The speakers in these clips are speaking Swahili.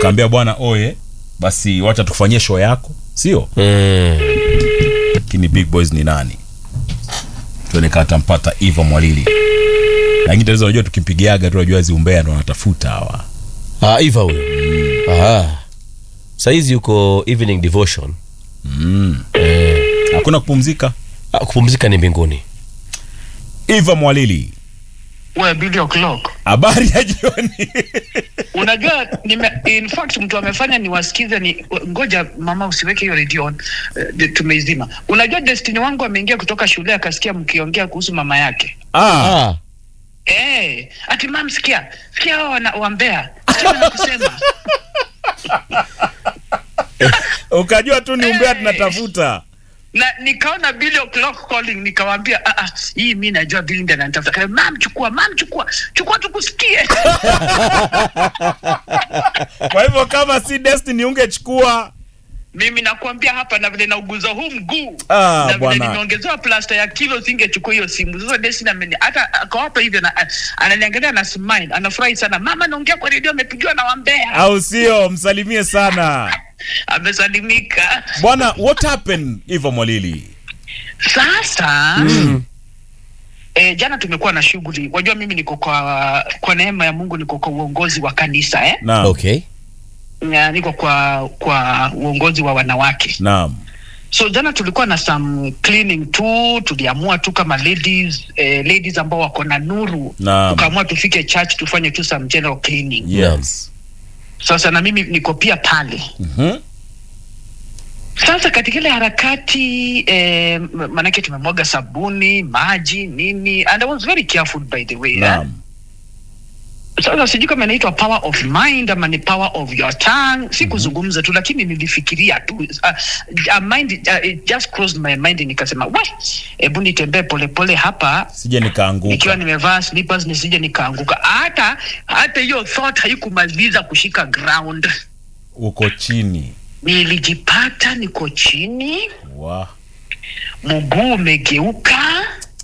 ukaambia bwana oye basi wacha tukufanyie show yako sio Mm. lakini big boys ni nani tuoneka tampata eva mwalili lakini tatizo unajua tukimpigiaga tu unajua ziumbea ndo wanatafuta hawa Ah, Eva huyo. Ah. Saizi yuko evening devotion. mm. Eh. hakuna kupumzika Ah, kupumzika ni mbinguni. eva mwalili we Billy O'Clock. habari ya jioni Unajua nime, in fact mtu amefanya niwasikize ni ngoja mama usiweke hiyo radio on. Uh, tumeizima. Unajua Destiny wangu ameingia kutoka shule akasikia mkiongea kuhusu mama yake. ah, Ah. Eh, ati mam sikia. Sikia wao wana wambea. Sikia wanakusema. ukajua tu ni umbea Hey. tunatafuta na nikaona Billy O'Clock calling nikawaambia ah, ah, hii mi najua Billy ndiye ananitafuta. Kaya, Mam chukua, mam chukua. Chukua tukusikie. kwa hivyo kama si destiny ungechukua mimi nakwambia hapa na vile nauguza huu mguu Ah, na vile bwana. nimeongezewa plasta ya kilo singechukua hiyo simu sasa Destiny ameni hata ako hapa hivyo na ananiangalia na smile anafurahi sana mama naongea kwa redio amepigiwa na wambea au sio msalimie sana amesalimika bwana what happened eva mwalili sasa E, jana tumekuwa na shughuli wajua mimi niko kwa kwa neema ya mungu niko kwa uongozi wa kanisa eh? naam Okay. Na niko kwa kwa uongozi wa wanawake naam so jana tulikuwa na some cleaning tu tuliamua tu kama ladies eh, ladies ambao wako na nuru Naam. tukaamua tufike church tufanye tu some general cleaning yes sasa na mimi niko pia pale Mhm. sasa katika ile harakati eh, m- manake tumemwaga sabuni maji nini and I was very careful by the way eh? naam sasa sijui kama inaitwa power of mind ama ni power of your tongue si kuzungumza tu lakini nilifikiria tu uh, uh, mind, uh, it just crossed my mind nikasema we hebu nitembee polepole hapa sije nikiwa nikaanguka nimevaa slippers nisije nikaanguka hata hata hiyo thought haikumaliza kushika ground uko chini nilijipata niko chini wa mguu umegeuka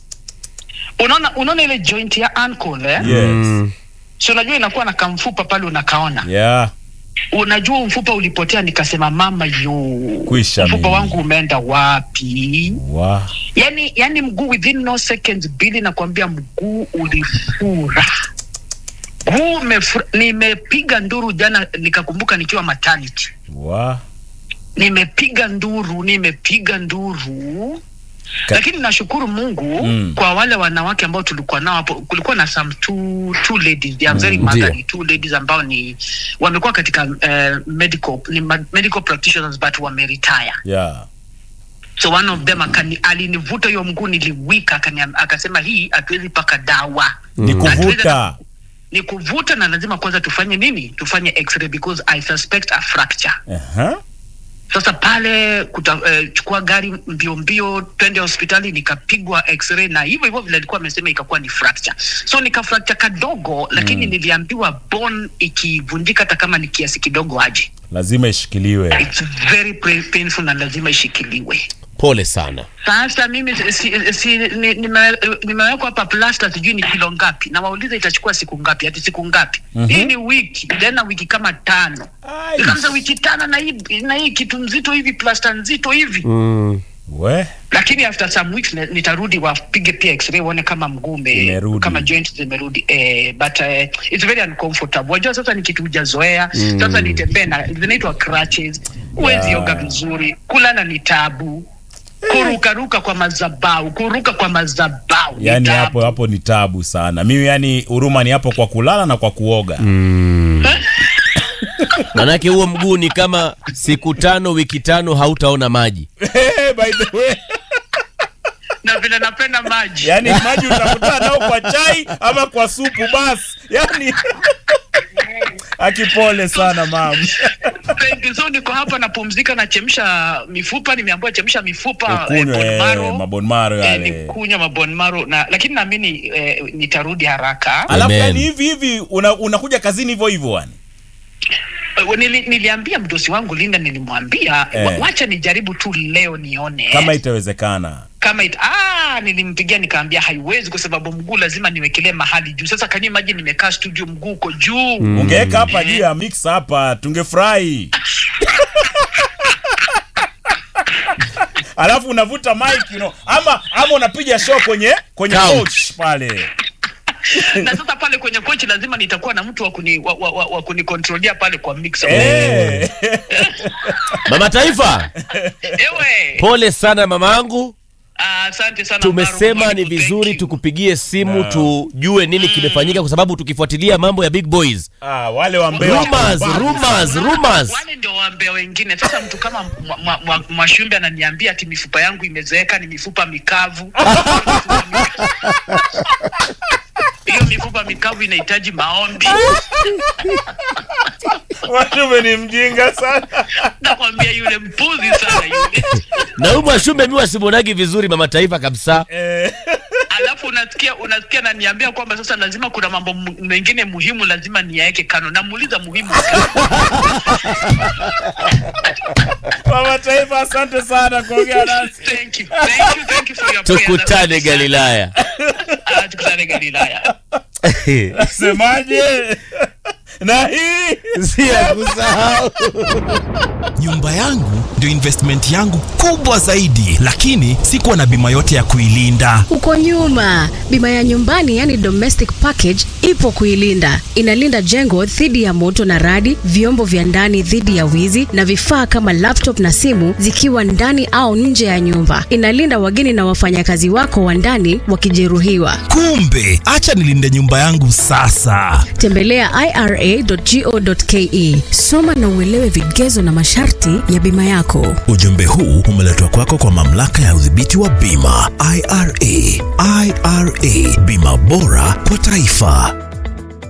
unaona unaona ile joint ya ankle eh? yes Mm. si unajua inakuwa na kamfupa pale unakaona yeah unajua mfupa ulipotea nikasema mama yo Kwisha mfupa mimi. wangu umeenda wapi wa yani yani mguu within no seconds bili nakwambia mguu ulifura mguu umefura nimepiga nduru jana nikakumbuka nikiwa maternity wa nimepiga nduru nimepiga nduru Ka- lakini nashukuru mungu Mm. kwa wale wanawake ambao tulikuwa nao hapo kulikuwa na some two, two ladies they are very Mm, motherly ndio. two ladies ambao ni wamekuwa katika uh, medical ni ma- medical practitioners but wameretire yeah so one of them akani, alinivuta hiyo mguu niliwika akaniam- akasema hii hatuwezi paka dawa ni kuvuta ni kuvuta na lazima kwanza tufanye nini tufanye x-ray because i suspect a fracture Aha. sasa pale kuta, eh, chukua gari mbio mbio twende hospitali nikapigwa x-ray na hivyo hivyo vile alikuwa amesema ikakuwa ni fracture so nika fracture kadogo lakini Mm. niliambiwa bone ikivunjika hata kama ni kiasi kidogo aje lazima ishikiliwe it's very pra- painful na lazima ishikiliwe Pole sana. sasa mimi si, si, si, ni- nime- nimewekwa hapa plasta sijui ni kilo ngapi na wauliza itachukua siku ngapi hati siku ngapi Mhm. hii ni wiki tena wiki kama tano Ai. ikaanza wiki tano na hii na hii kitu nzito hivi plasta nzito hivi Mm. we lakini after some weeks ni- nitarudi wapige pia x-ray uone kama mguu ume- Imerudi. kama joint zimerudi eh, but eh, it's very uncomfortable wajua sasa ni kitu hujazoea Mm. sasa nitembee na zinaitwa crutches huwezi Yeah. oga vizuri kulala ni tabu kurukaruka kwa mazabau kuruka kwa mazabau ni yani tabu. hapo hapo ni tabu sana mimi yani huruma ni hapo kwa kulala na kwa kuoga Mm. Manake huo mguu ni kama siku tano wiki tano hautaona maji. Hey, by the way na vile napenda maji yani maji utakutana nao kwa chai ama kwa supu basi yani akipole sana mam Thank you. so niko hapa napumzika nachemsha mifupa nimeambiwa chemsha mifupa eh, ukunywe bone marrow. mabonmaro eh, yale nikunywa mabon maro na lakini naamini eh, nitarudi haraka alafu Amen. yani hivi hivi una- unakuja kazini hivyo hivyo yani Eh, Nili, niliambia mdosi wangu Linda, nilimwambia Eh. wa- wacha nijaribu tu leo nione kama itawezekana kama it, ah, nilimpigia nikaambia haiwezi kwa sababu mguu lazima niwekelee mahali juu. Sasa can you imagine nimekaa studio mguu uko juu ungeweka hapa juu ya mix hapa tungefurahi alafu unavuta mic you know, ama ama unapiga show kwenye kwenye Couch. couch pale na sasa pale kwenye kochi lazima nitakuwa na mtu wa kuni wa, wa, wa, wa kunikontrolia pale kwa mixer. Eh. Mama Taifa, Ewe. pole sana mamangu. Ah, Asante sana. Tumesema Mbaru, ni Mwalimu, vizuri thank you. tukupigie simu tujue nini kimefanyika, kwa sababu tukifuatilia mambo ya big boys, ah, wale wambea rumors, rumors, rumors. wale ndio waambia wengine. Sasa mtu kama Mwa- Mwa- Mwa- Mwashumbe ananiambia ati mifupa yangu imezeeka, ni mifupa mikavu. Hiyo mifupa mikavu inahitaji maombi. Mwashume ni mjinga sana Nakwambia yule mpuzi sana yule. Na huyu Mwashumbe mi wasimwonagi vizuri Mama Taifa kabisa. eh. Alafu unasikia unasikia naniambia kwamba sasa lazima kuna mambo mu- mengine muhimu lazima niyaeke kano. Namuuliza muhimu gani? mama taifa asante sana kuongea nasi Thank you. Thank you. Thank you for your prayers. Tukutane Galilaya. Ah, tukutane Galilaya. semaje na hii Si ya kusahau. nyumba yangu ndio investment yangu kubwa zaidi lakini sikuwa na bima yote ya kuilinda Uko nyuma. Bima ya nyumbani yani domestic package ipo kuilinda. Inalinda jengo dhidi ya moto na radi, vyombo vya ndani dhidi ya wizi na vifaa kama laptop na simu zikiwa ndani au nje ya nyumba. Inalinda wageni na wafanyakazi wako wa ndani wakijeruhiwa. kumbe acha nilinde nyumba yangu sasa Tembelea ira.go.ke. Soma na uelewe vigezo na masharti ya bima yako. ujumbe huu umeletwa kwako kwa mamlaka ya udhibiti wa bima ira ira bima bora kwa taifa